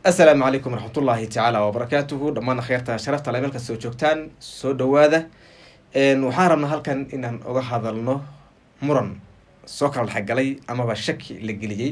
asalaamu calaykum waraxmatullaahi tacaala wabarakaatuhu dhammaan kheyrta sharafta le meelka soo joogtaan soo dhawaada waxaan rabnaa halkan inaan uga hadalno muran soo kala dhexgalay amaba shaki la geliyey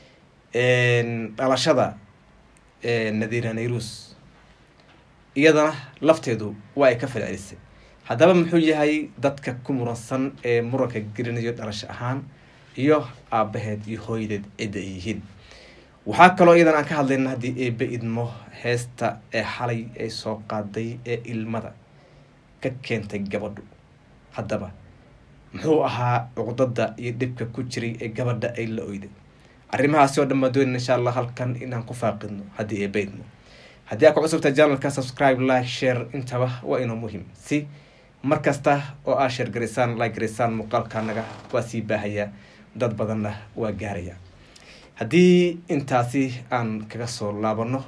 dhalashada nadiira nayrus iyadana lafteedu waa ay ka falcelisay haddaba muxuu yahay dadka ku muransan ee muranka gelinayo dhalasho ahaan iyo aabaheed iyo hooyadeed cidda ay yihiin waxaa kaloo iyadan aan ka hadlayna haddii eebe idmo heesta ee xalay ay soo qaaday ee ilmada ka keentay gabadhu haddaba muxuu ahaa cuqdada iyo dhibka ku jiray ee gabadha ay la oyday arrimahaasi oo dhan baan doonayna insha allah halkan inaan ku faaqidno haddii eebe idmo haddii aad ku cusubta janalka subscribe like share intaba waa inoo muhim si mar kasta oo aad sheer garaysaan like garaysaan muuqaalkaanaga waa sii baahayaa dad badanna waa gaaraya haddii intaasi aan kaga soo laabano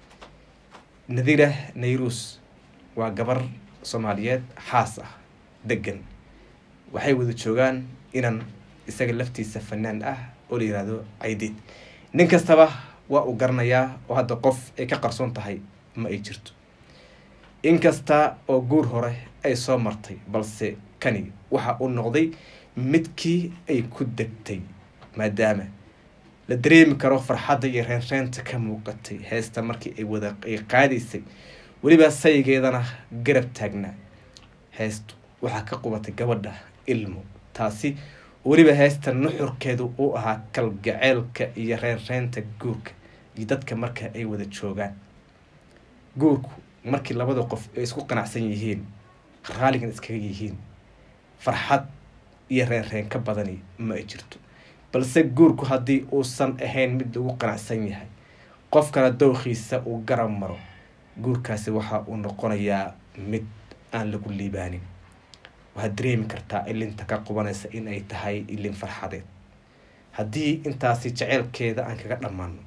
nadiira nayrus waa gabar soomaaliyeed xaas ah degan waxay wada joogaan inan isaga laftiisa fanaan ah oo la yihahdo caydiid nin kastaba waa uu garanayaa oo hadda qof ay ka qarsoon tahay ma ay jirto inkasta oo guur hore ay soo martay balse kani waxa uu noqday midkii ay ku degtay maadaama la dareemi karo farxadda iyo reenreenta ka muuqatay heesta markii ay wada ay qaadaysay weliba saygeedana garab taagnaa heestu waxaa ka qubatay gabadha ilmo taasi weliba heesta nuxurkeedu uu ahaa kalgaceelka iyo reenreenta guurka iyo dadka marka ay wada joogaan guurku markii labada qof ay isku qanacsan yihiin raaligan iskaga yihiin farxad iyo reenreen ka badani ma ay jirto balse guurku haddii uusan ahayn mid lagu qanacsan yahay qofkana dowkiisa uu garab maro guurkaasi waxa uu noqonayaa mid aan lagu liibaanin waxaad dareemi kartaa ilinta ka qubanaysa in ay tahay ilin farxadeed haddii intaasi jeceylkeeda aan kaga dhammaano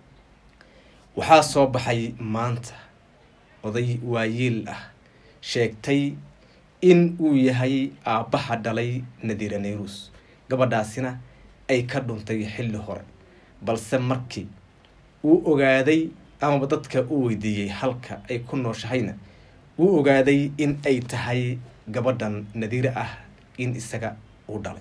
waxaa soo baxay maanta oday waayiil ah sheegtay in uu yahay aabbaha dhalay nadiira nayrus gabadhaasina ay ka dhuntay xilli hore balse markii uu ogaaday amaba dadka u weydiiyey halka ay ku nooshahayna wuu ogaaday in ay tahay gabadhan nadiire ah in isaga uu dhalay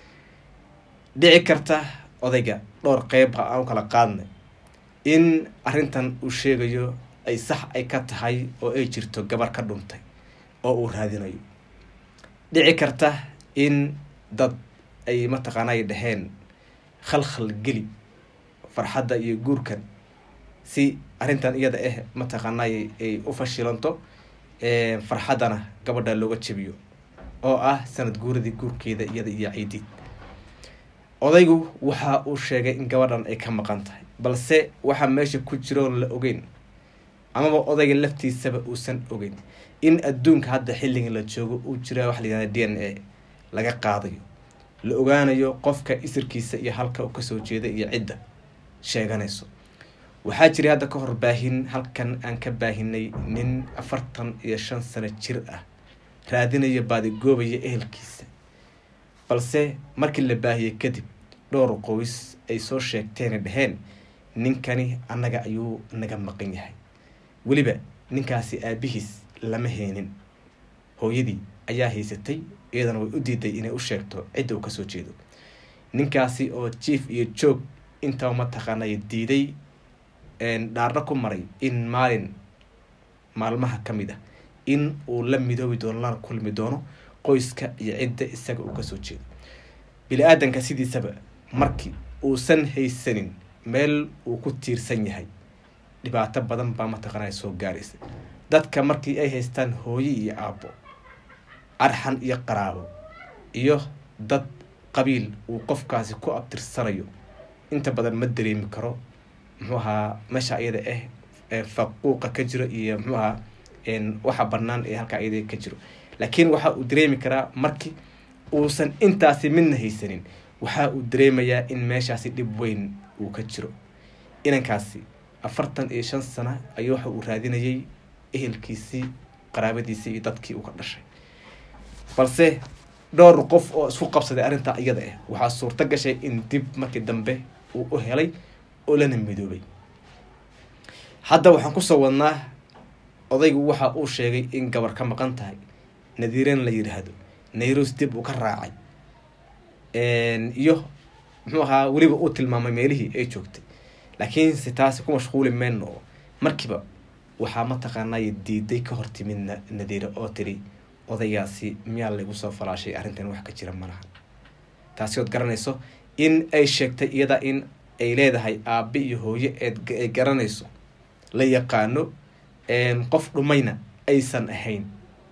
dhici karta odayga dhowr qeyba aan u kala qaadnay in arrintan uu sheegayo ay sax ay ka tahay oo ay jirto gabar ka dhuntay oo uu raadinayo dhici karta in dad ay mataqaana ay dhaheen khalkhal geli farxadda iyo guurkan si arrintan iyada ah mataqaanay ay u fashilanto farxaddana gabadha looga jebiyo oo ah sanad guuradii guurkeeda iyada iyo caydiid odaygu waxa uu sheegay in gabadhan ay ka maqan tahay balse waxaa meesha ku jiroon la ogeyn amaba odayga laftiisaba uusan ogeyn in adduunka hadda xilligan la joogo uu jira waxa la yihahda d n a laga qaadayo la ogaanayo qofka isirkiisa iyo halka uu kasoo jeeda iyo cidda sheeganayso waxaa jiray hadda ka hor baahin halkan aan ka baahinay nin afartan iyo shan sano jir ah raadinayo baadigoobaya ehelkiisa balse markii la baahiyey kadib dhowr qoys ay soo sheegteena dhaheen ninkani annaga ayuu naga maqan yahay weliba ninkaasi aabihiis lama heenin hooyadii ayaa haysatay iyadana way u diiday inay u sheegto cidda uu kasoo jeedo ninkaasi oo jief iyo joog intaba mataqaanay diiday dhaarna ku maray in maalin maalmaha ka mid ah in uu la midoobi doono lana kulmi doono qoyska iyo cidda isaga uu kasoo jeedo bili-aadanka sidiisaba markii uusan haysanin meel uu ku tiirsan yahay dhibaato badan baa mataqaanaa soo gaaraysa dadka markii ay haystaan hooye iyo aabbo arxan iyo qaraabo iyo dad qabiil uu qofkaasi ku abtirsanayo inta badan ma dareemi karo muxuu ahaa meesha iyada ah ee faquuqa ka jiro iyo muxuu ahaa waxa banaan ee halkaa iyada ka jiro laakiin waxa uu dareemi karaa markii uusan intaasi midna haysanin waxa uu dareemayaa in meeshaasi dhib weyn uu ka jiro inankaasi afartan iyo shan sana ayuu waxa uu raadinayay ehelkiisii qaraabadiisii iyo dadkii uu ka dhashay balse dhowr qof oo isku qabsaday arrintaa iyada ah waxaa suurto gashay in dib markii dambe uu u helay oo lana midoobay hadda waxaan kusoo wadnaa odaygu waxa uu sheegay in gabar ka maqan tahay nadiiran la yidhaahdo nairos dib uu ka raacay iyo muxuu ahaa weliba uu tilmaamay meelihii ay joogtay laakiinse taasi ku mashquuli mayno oo markiiba waxaa mataqaanay diiday ka hor timid nadiire oo tiri odaygaasi miyaa laygu soo falaashay arrintan wax ka jira malaha taasi ood garanayso in ay sheegtay iyada in ay leedahay aabe iyo hooyo eed ay garanayso la yaqaano qof dhumayna aysan ahayn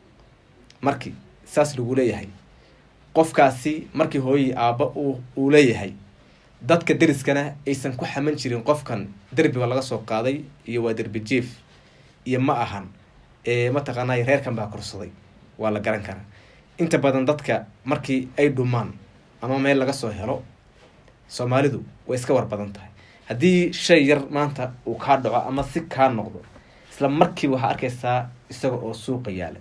markii saas lagu leeyahay qofkaasi markii hooyii aabba uu leeyahay dadka deriskana aysan ku xaman jirin qofkan derbiba laga soo qaaday iyo waa derbi jief iyo ma ahan mataqaanay reerkan baa korsaday waa la garan karaa inta badan dadka markii ay dhumaan ama meel laga soo helo soomaalidu way iska war badan tahay haddii shay yar maanta uu kaa dhaco ama si kaa noqdo isla markiiba waxaa arkaysaa isaga oo suuqa yaala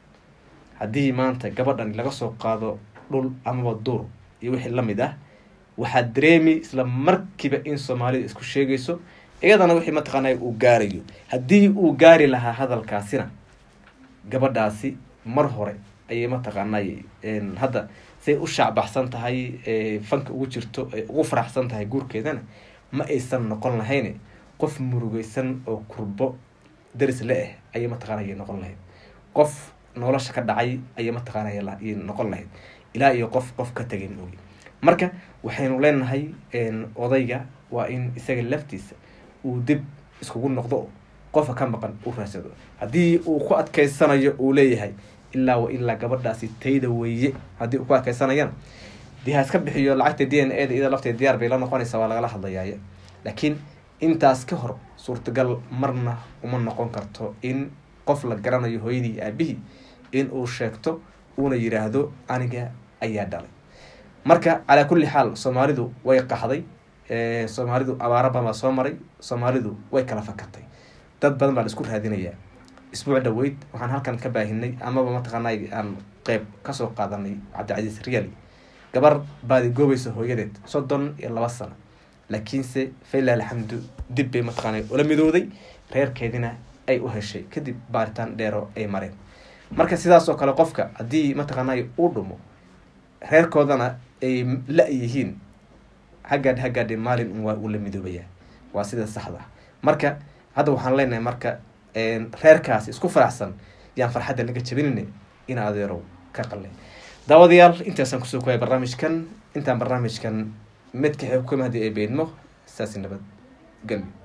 haddii maanta gabadhan laga soo qaado dhul amaba duur iyo wixii lamid ah waxaa dareemi isla markiiba in soomaalida isku sheegayso iyadana wixii mataqaanay uu gaarayo haddii uu gaari lahaa hadalkaasina gabadhaasi mar hore ayay mataqaanay hadda say u shaacbaxsan tahay fanka ugu jirto ay ugu faraxsan tahay guurkeedana ma aysan noqon lahayn qof murugeysan oo kurbo daris le ah ayay mataqaanay noqon lahayd qof nolosha ka dhacay ayay mataqaanay noqon lahayd ilaa iyo qof qof ka tegay maogi marka waxaynu leenahay odayga waa in isaga laftiisa uu dib iskugu noqdo qofka ka maqan u raadsado haddii uu ku adkeysanayo uu leeyahay ilaa wa ilaa gabadhaasi tayda weeye haddii uu ku adkeysanayana dee ha iska bixiyo lacagta d n a da iyada lafteed diyaar bay la noqonaysaa waa lagala hadlayaaya laakiin intaas ka hor suurtagal marna uma noqon karto in qof la garanayo hooyadii aabihii in uu sheegto uuna yiraahdo aniga ayaa dhalay marka calaa kulli xaal soomaalidu way qaxday soomaalidu abaara badan baa soo maray soomaalidu way kala fakatay dad badan baa la isku raadinayaa isbuuc dhaweyd waxaan halkan ka baahinay amaba mataqaanay aan qeyb kasoo qaadanay cabdicasiis riali gabar baadi goobaysa hooyadeed soddon iyo laba sano laakiinse failah alxamdu dib bay mataqaanay ula midooday reerkeedina ay u heshay kadib baaritaan dheero ay mareen marka sidaas oo kale qofka haddii mataqaanay uu dhumo reerkoodana ay la-yihiin hagaadh hagaadhe maalin un waa uu la midoobayaa waa sida saxda ah marka hadda waxaan leenahay marka reerkaasi isku faraxsan yaan farxadda laga jabinayna in adeerow ka qale daawadayaal intaasaan kusoo koyay barnaamijkan intaan barnaamijkan midka xeeb ku mahdi ay beydmo saasi nabad gelbi